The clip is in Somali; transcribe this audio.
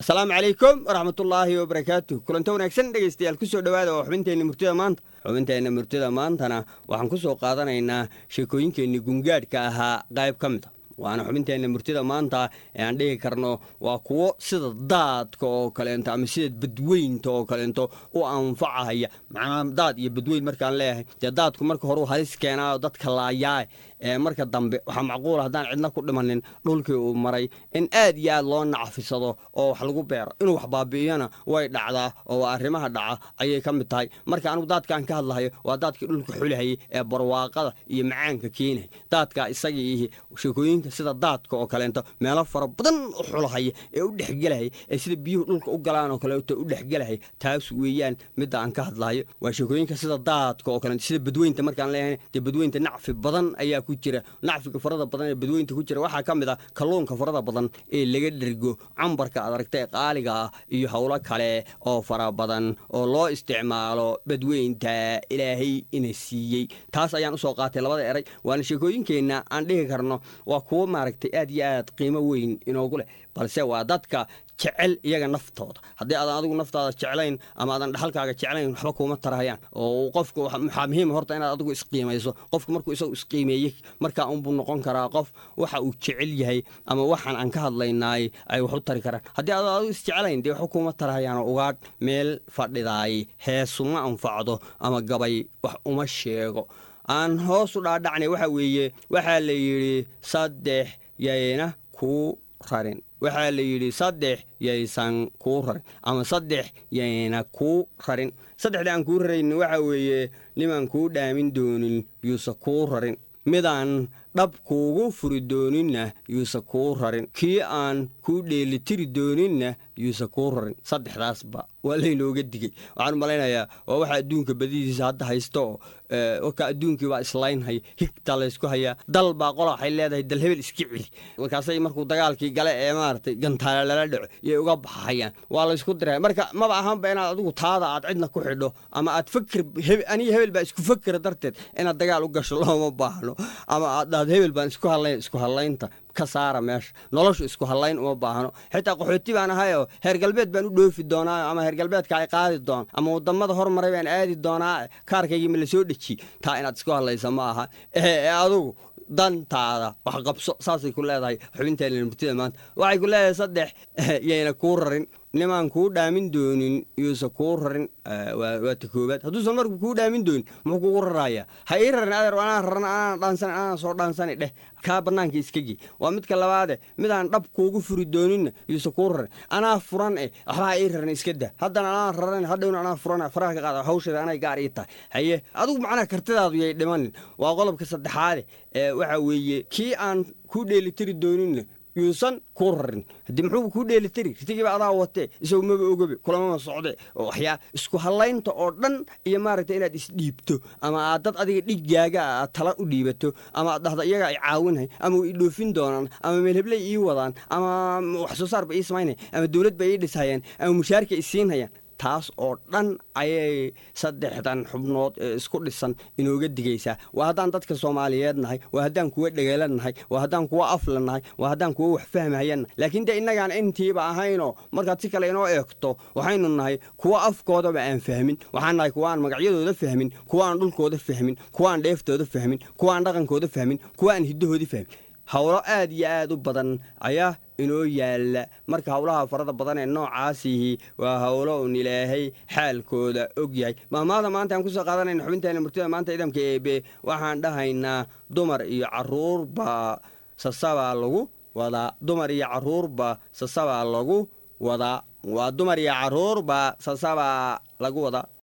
asalaamu calaykum waraxmatullaahi wabarakaatu kulanto wanaagsan dhegaystayaal kusoo dhowaada oo xubinteenna murtida maanta xubinteenna murtida maantana waxaan ku soo qaadanaynaa sheekooyinkeenni gungaadhka ahaa qayb ka mid a waana xubinteenna murtida maanta ee aan dhihi karno waa kuwo sida daadka oo kaleento ama sida badweynta oo kaleento u anfacahaya macnaa daad iyo badweyn markaan leeyahay dee daadku marka hore u halis keenaayo dadka laayaa ee marka dambe waxaa macquula haddaan cidna ku dhimanin dhulkii uu maray in aad iyo aad loo nacfisado oo wax lagu beero inuu wax baabi'iyana way dhacdaa oo arrimaha dhaca ayay ka mid tahay marka anugu daadkaan ka hadlahayo waa daadkii dhulka xulahayay ee barwaaqada iyo macaanka keenaya daadkaa isaga ihi sheekooyinka sida daadka oo kaleento meelo fara badan u xulahaya ee u dhexgelahaya ee sida biyuhu dhulka u galaan oo kaleeto u dhexgelahaya taas weeyaan midda aan ka hadlahayo waa sheekooyinka sida daadka oo kaleeto sida badweynta markaan leeyahay dee badweynta nacfi badan ayaa ku jira nacfiga farada badan ee badweynta ku jira waxaa ka mid ah kalluunka farada badan ee laga dhergo cambarka aad aragta ee qaaliga ah iyo howlo kale oo fara badan oo loo isticmaalo badweynta ilaahay ina siiyey taas ayaan usoo qaatay labada eray waana sheekooyinkeenna aan dhihi karno waa kuwo maaragtay aad iyo aad qiimo weyn inoogu leh balse waa dadka jecel iyaga naftooda haddii aadan adigu naftaada jeclayn ama aadan dhaxalkaaga jeclayn waxba kuuma tarahayaan oo qofku waxaa muhiima horta inaad adigu isqiimayso qofku markuu isagu isqiimeeyey markaa unbuu noqon karaa qof waxa uu jecel yahay ama waxaan aan ka hadlaynaay ay wax u tari karaan haddii aadan adigu isjeclayn dee waxba kuuma tarahayaan oo ugaadh meel fadhidaay heesuma anfacdo ama gabay wax uma sheego aan hoos u dhaadhacnay waxa weeye waxaa la yidhi saddex yayna kuu rarin waxaa la yidhi saddex yaysan kuu rarin ama saddex yayna kuu rarin saddexda aan kuu rarayn waxa weeye nimaan kuu dhaamin doonin yuusa kuu rarin midaan dhab kuugu furi dooninna yuusa kuu rarin kii aan kuu dheelitiri dooninna yuusa kuu rarin saddexdaasba waa laynooga digey waxaan u malaynayaa waa waxa adduunka badidiisa hadda haysto oo warka adduunkii baa islaynhaya higtaa laysku hayaa dal baa qola waxay leedahay dal hebel iska celi markaasay markuu dagaalkii gale ee maaragtay gantaale lala dhaco iyay uga baxayaan waa laysku diraya marka maba ahaanba inaad adigu taada aad cidna ku xidho ama aad fakir aniga hebel baa isku fakera darteed inaad dagaal u gasho looma baahno ama aad dhahdo hebel baan isku hadlayn isku hadlaynta ka saara meesha noloshu isku hadlayn uma baahno xitaa qaxooti baan ahayoo heer galbeed baan u dhoofi doonaa ama heer galbeedka ay qaadi doon ama wadamada hormaray baan aadi doonaa kaarkaygii ma la soo dhejiye taa inaad isku hadlaysa ma aha ee adugu dantaada wax qabso saasay ku leedahay xubinteena murtida maanta waxay ku leedahay saddex yayna kuu rarin nimaan kuu dhaamin doonin yuusa kuu rarin waa ta koobaad hadduusan marku kuu dhaamin doonin muxuu kugu rarayaa ha ii rarin adeer anaa raran anaan dhaansan anaan soo dhaansani dheh kaa bannaanka iskagii waa midka labaade midaan dhab kuugu furi dooninna yuusa kuu rarin anaa furan eh waxba ha ii rarin iska dah haddana anaa raran hadhowna anaa furan faraha ka qaada hawsheeda anay gaar ii tahay haye adigu macnaha kartidaadu yay dhimanin waa qodobka saddexaade ee waxa weeye kii aan kuu dheelitiri dooninna yuusan kuu rarin haddii muxuu kuu dheelitiri ritigiiba adaa watee isagu maba ogobe kulamama socde oo waxyaa isku hallaynta oo dhan iyo maaragta inaad isdhiibto ama aad dad adiga dhigaaga aad tala u dhiibato ama aad dhahda iyaga ay caawinhay ama way dhoofin doonaan ama meelhebley ii wadaan ama wax soo saarba ii samaynaya ama dowlad ba ii dhishayaan ama mushaarka i siinhayaan taas oo dhan ayay saddexdan xubnood ee isku dhisan inooga digaysaa waa haddaan dadka soomaaliyeed nahay waa haddaan kuwa dhegeelan nahay waa haddaan kuwa afla nahay waa haddaan kuwa wax fahmahayan nahay laakiin dee innagaan intiiba ahaynoo markaad si kale inoo eegto waxaynu nahay kuwa afkoodaba aan fahmin waxaan nahay kuwa aan magacyadooda fahmin kuwa aan dhulkooda fahmin kuwa aan dheeftooda fahmin kuwa aan dhaqankooda fahmin kuwa aan hiddahoodii fahmin howlo aad iyo aad u badan ayaa inoo yaalla marka howlaha farada badan ee noocaasihi waa howlo un ilaahay xaalkooda og yahay mahmaada maanta aan kusoo qaadanayna xubinteena murtida maanta idamka eebe waxaan dhahaynaa dumar iyo caruurba sasabaa lagu wadaa dumar iyo caruurba sasabaa lagu wadaa waa dumar iyo caruurba sasabaa lagu wadaa